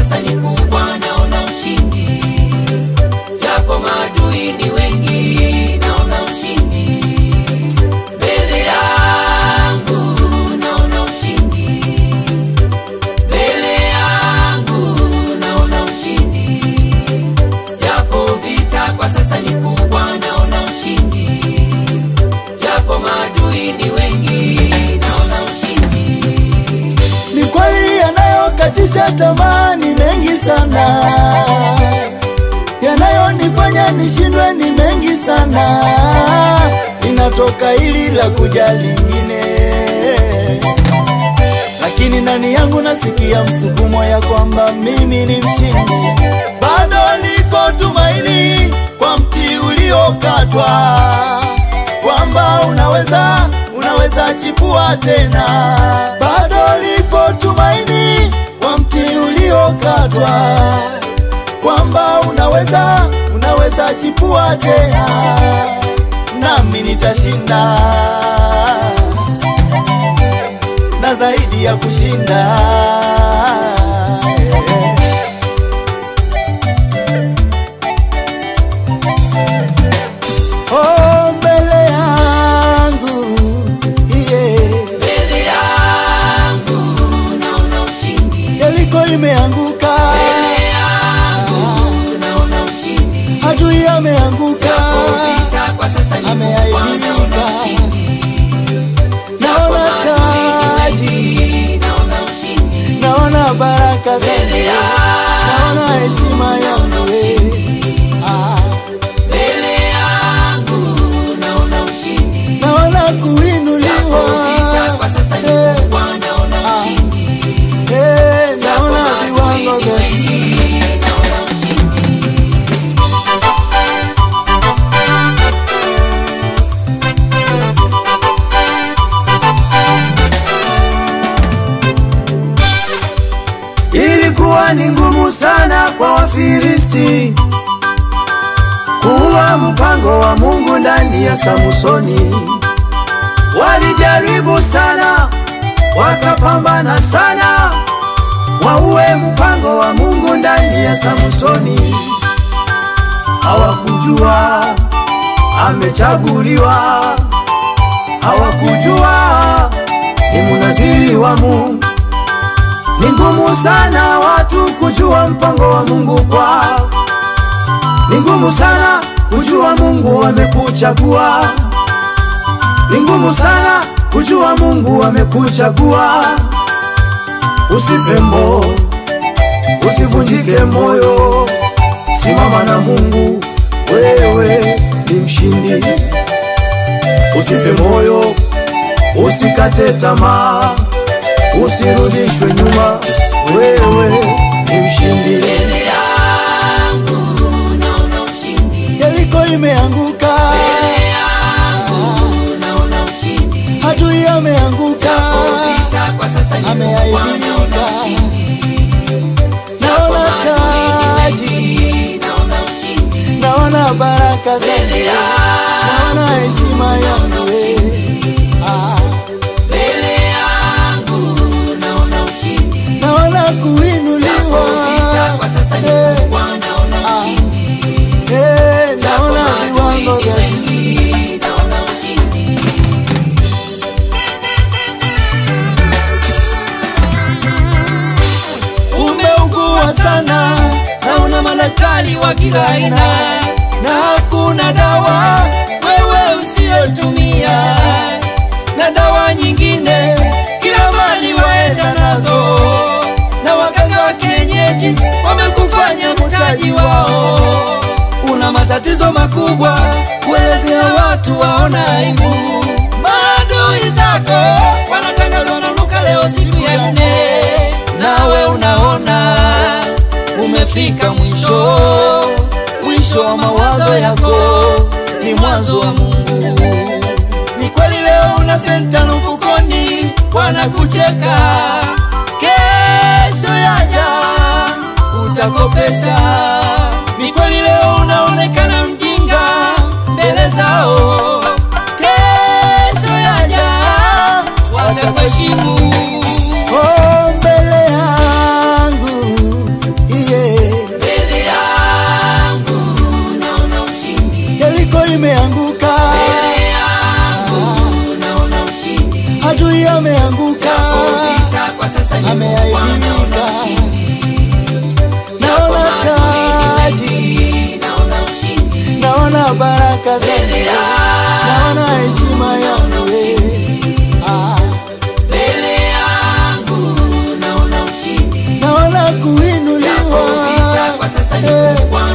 sasa ni kubwa, naona ushindi, japo maadui ni wengi, naona ushindi mbele yangu, naona ushindi mbele yangu, naona ushindi, japo vita kwa sasa ni kubwa, naona ushindi, japo maadui ni wengi, naona ushindi. Ni kweli yanayokatisha tamaa ni mengi sana, yanayonifanya nishindwe ni mengi sana, linatoka hili la kuja lingine, lakini ndani yangu nasikia msukumo ya kwamba mimi ni mshindi. Bado liko tumaini kwa mti uliokatwa, kwamba unaweza unaweza chipua tena. Bado liko tumaini kwa mti uliokatwa, kwamba unaweza unaweza chipua tena, nami nitashinda na zaidi ya kushinda. Oh, mbele yangu yeah. Mbele yangu naona ushindi, Yeriko imeanguka, mbele yangu naona ushindi, adui ameanguka, vita kwa sasa ni kubwa, Ameaibika. naona ushindi, naona maadui taji, ni wengi, naona ushindi naona baraka zangu, mbele yangu, naona heshima yangu eh. Ah, mbele yangu naona ushindi, naona kuinuliwa vita kwa sasa ni eh, kubwa, naona ushindi, eh, naona viwango vya chini. naona ushindi. Ilikuwa ni ngumu sana kwa Wafilisti kuua mpango wa Mungu ndani ya Samsoni. Walijaribu sana, wakapambana sana, waue mpango wa Mungu ndani ya Samsoni. Hawakujua amechaguliwa, hawakujua ni munaziri wa Mungu. Ni ngumu sana watu kujua mpango wa Mungu kwao. Ni ngumu sana kujua Mungu amekuchagua. Ni ngumu sana kujua Mungu amekuchagua. Usife mo, usivunjike moyo, simama na Mungu, wewe ni mshindi. Usife moyo, usikate tamaa, usirudishwe nyuma, wewe ni mshindi. Mbele yangu naona ushindi, Yeriko imeanguka, mbele yangu naona ushindi, adui ameanguka, vita kwa sasa ni kubwa, Ameaibika. naona ushindi, naona maadui taji, ni wengi, naona ushindi, naona baraka zangu, mbele naona yangu heshima yangu eh. Ah, mbele yangu naona ushindi, naona kuinuliwa, vita kwa sasa ni eh, kubwa, naona ushindi, eh, naona viwango vya chini. wengi, naona ushindi. Umeugua sana na una madaktari wa kila aina, na hakuna dawa wewe usiyotumia, na dawa nyingine kila mali waenda nazo, na waganga wa kienyeji wamekufanya mtaji wao. Una matatizo makubwa, kuelezea watu waona aibu. Maadui zako wanatangaza wananuka leo siku ya nne, nawe unaona umefika mwisho. Mwisho wa mawazo yako ni mwanzo wa Mungu. Ni kweli leo una senta na mfukoni, wanakucheka. Kesho yaja utakopesha. Ni kweli leo unaonekana mjinga mbele zao, kesho yaja watakuheshimu. Oh, mbele yangu baraka zangu naona heshima yangu we. Ah, mbele yangu naona ushindi naona kuinuliwa Vita kwa sasa ni Eh, kubwa